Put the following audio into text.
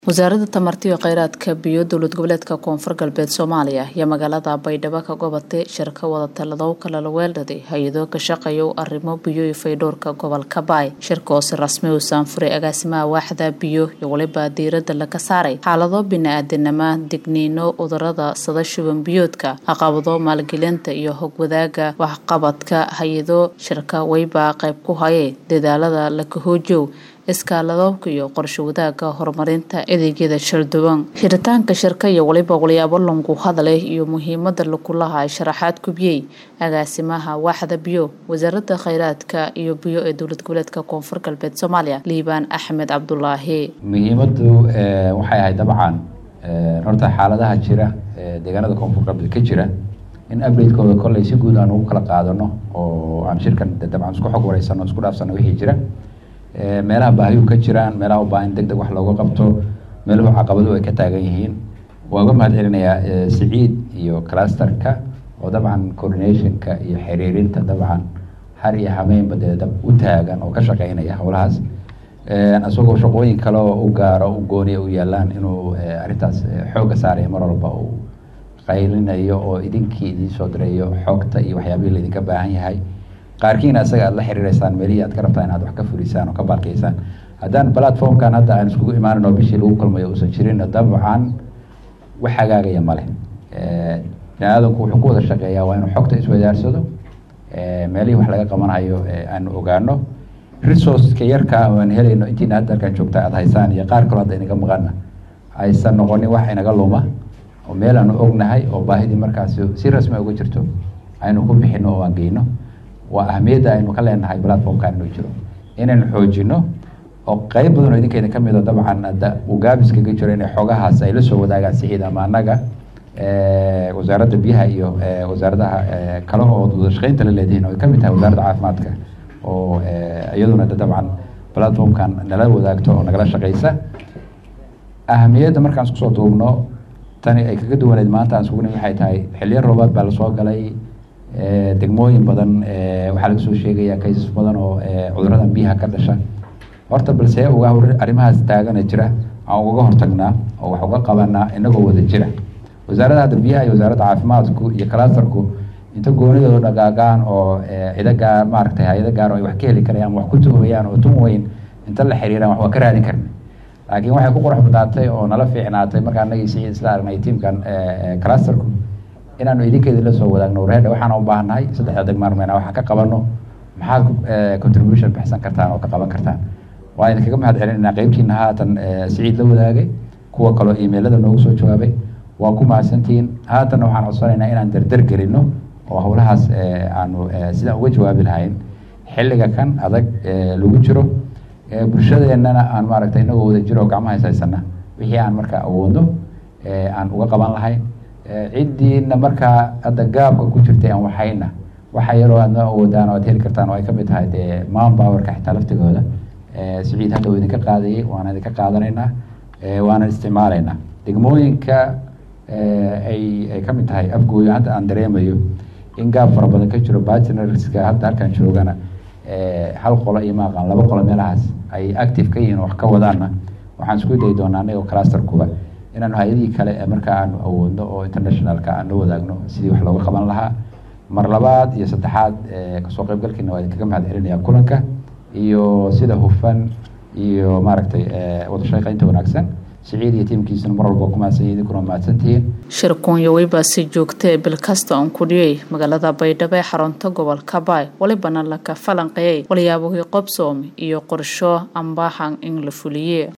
wasaaradda tamarta iyo kheyraadka biyo dowlad goboleedka koonfur galbeed soomaaliya ayaa magaalada baydhabo ka gobatay shirka wadataladoo kala weeldhaday hay-ado ka shaqeeya arrimo biyo iyo faydhowrka gobolka baay shirka oo si rasmi u saanfuray agaasimaha waaxda biyo iyo weliba diiradda laga saaray xaalado bini-aadanimo digniino cudurada sada shuban biyoodka caqabado maalgelinta iyo hogwadaaga waxqabadka hay-ado shirka weybaa qayb ku hayay dadaalada lakahoojow iskaaladoobka iyo qorsho wadaagga horumarinta adeegyada shalduwan xiritaanka shirka iyo weliba walyaabo langu hadleh iyo muhiimada lakulaha sharaxaad kubiyey agaasimaha waaxda biyo wasaaradda kheyraadka iyo biyo ee dowlad goboleedka koonfur galbeed soomaaliya liibaan axmed cabdulaahi muhiimadu waxay ahayd dabcan horta xaaladaha jira deegaanada koonfur galbeed ka jira in updatekooda kolley si guud aan ugu kala qaadano oo aan shirkan dabcan isku xog wareysano isku dhaafsano wixii jira meelaha baahiyuhu ka jiraan meelaha u baahan deg deg wax looga qabto meeluhu caqabaduhu ay ka taagan yihiin waa uga mahad celinayaa siciid iyo clusterka oo dabcan coordinationka iyo xiriirinta dabcan har iyo hameynba dee dab u taagan oo ka shaqeynaya howlahaas isagoo shaqooyin kale oo u gaaro u gooniya u yaalaan inuu arrintaas xoogga saaraya mar walba uu qaylinayo oo idinkii idiin soo dirayo xogta iyo waxyaabihii laydinka baahan yahay qaarkiina isaga aad la xiriireysaan meelihii aad ka rabtaan inaad wax ka fulisaan oo ka baalkeysaan haddaan platformkan hadda aan iskugu imaanin oo bishii lagu kulmayo uusan jirin dabcan wax hagaagaya male bini-aadanku wuxuu ku wada shaqeeyaa waa inuu xogta iswadaarsado meelihii wax laga qabanayo aanu ogaano resourceka yarka aan helayno intiina hadda halkaan joogta aad haysaan iyo qaar kaloo hadda inaga maqana aysan noqonin wax inaga luma oo meel aanu ognahay oo baahidii markaas si rasmi uga jirto aynu ku bixino oo aan geyno waa ahmiyadda aynu ka leenahay platformkan inuu jiro inaynu xoojino oo qeyb badan oo idinkeeda ka mid o dabcan hadda uu gaabis kaga jiro inay xogahaas ay la soo wadaagaan siciid ama annaga wasaaradda biyaha iyo wasaaradaha kale oo wadashaqeynta la leedihiin oo ay ka mid tahay wasaaradda caafimaadka oo iyaduna dabcan platformkan nala wadaagto oo nagala shaqeysa ahamiyadda markaan isku soo duubno tani ay kaga duwaneed maanta aan iskugu nim waxay tahay xiliyo roobaad baa lasoo galay degmooyin badan waxaa laga soo sheegaya kaysas badan oo cudurada biyaha ka dhasha horta balse uga arrimahaas taagana jira aan uga hortagnaa oo wax uga qabanaa inagoo wada jira wasaaradda hadda biyaha iyo wasaaradda caafimaadku iyo clusterku inta goonidooda dhagaagaan oo cido gaar maaragtay hay-ado gaar oo ay wax ka heli karayaan wax ku tuhmayaan oo tun weyn inta la xiriiraan wax waa ka raadin karna laakiin waxay ku qurux badnaatay oo nala fiicnaatay markaa anagii siciid isla aragnay tiamkan clusterku inaanu idinkeeda la soo wadaagno warheedha waxaan u baahannahay saddexda degmaarmeyna waxaa ka qabano maxaad contribution bixsan kartaan oo ka qaban kartaan waa idinkaga mahad celinayna qeybtiina haatan siciid la wadaagay kuwa kaloo emailada noogu soo jawaabay waa ku mahadsantihiin haatanna waxaan codsanaynaa inaan dardar gelino oo howlahaas aanu sidaan uga jawaabi lahayn xilliga kan adag lagu jiro bulshadeennana aan maaragtay inagoo wada jiro oo gacmaha ishaysana wixii aan markaa awoodno aan uga qaban lahayn ciddiina markaa hadda gaabka ku jirtay aan waxayna waxa yaroo aadna awoodaan oo aad heli kartaan oo ay kamid tahay dee manpowerka xitaa laftigooda siciid hadda uu idinka qaadayay waana idinka qaadanaynaa waana isticmaalaynaa degmooyinka ay ay kamid tahay afgooyo hadda aan dareemayo in gaab fara badan ka jiro bartnerska hadda halkan joogana hal qolo iyo maaqan laba qolo meelahaas ay active ka yihiin wax ka wadaana waxaan isku dayi doonaa anagoo clusterkuba inaanu hay-adihii kale ee markaa aanu awoodno oo internationalka aan la wadaagno sidii wax looga qaban lahaa mar labaad iyo saddexaad kasoo qeybgalkiina waa idinkaga mahad celinaya kulanka iyo sida hufan iyo maaragtay wadashaqeynta wanaagsan siciid iyo tiimkiisuna mar walba ku mahadsanyihin idinkuna mahadsantihiin shirkuunyo weybaa si joogtee bil kasta on kudhiyey magaalada baydhabo ee xarunta gobolka baay walibana laka falanqeeyey walyaabohii qobsoom iyo qorsho ambaahan in la fuliye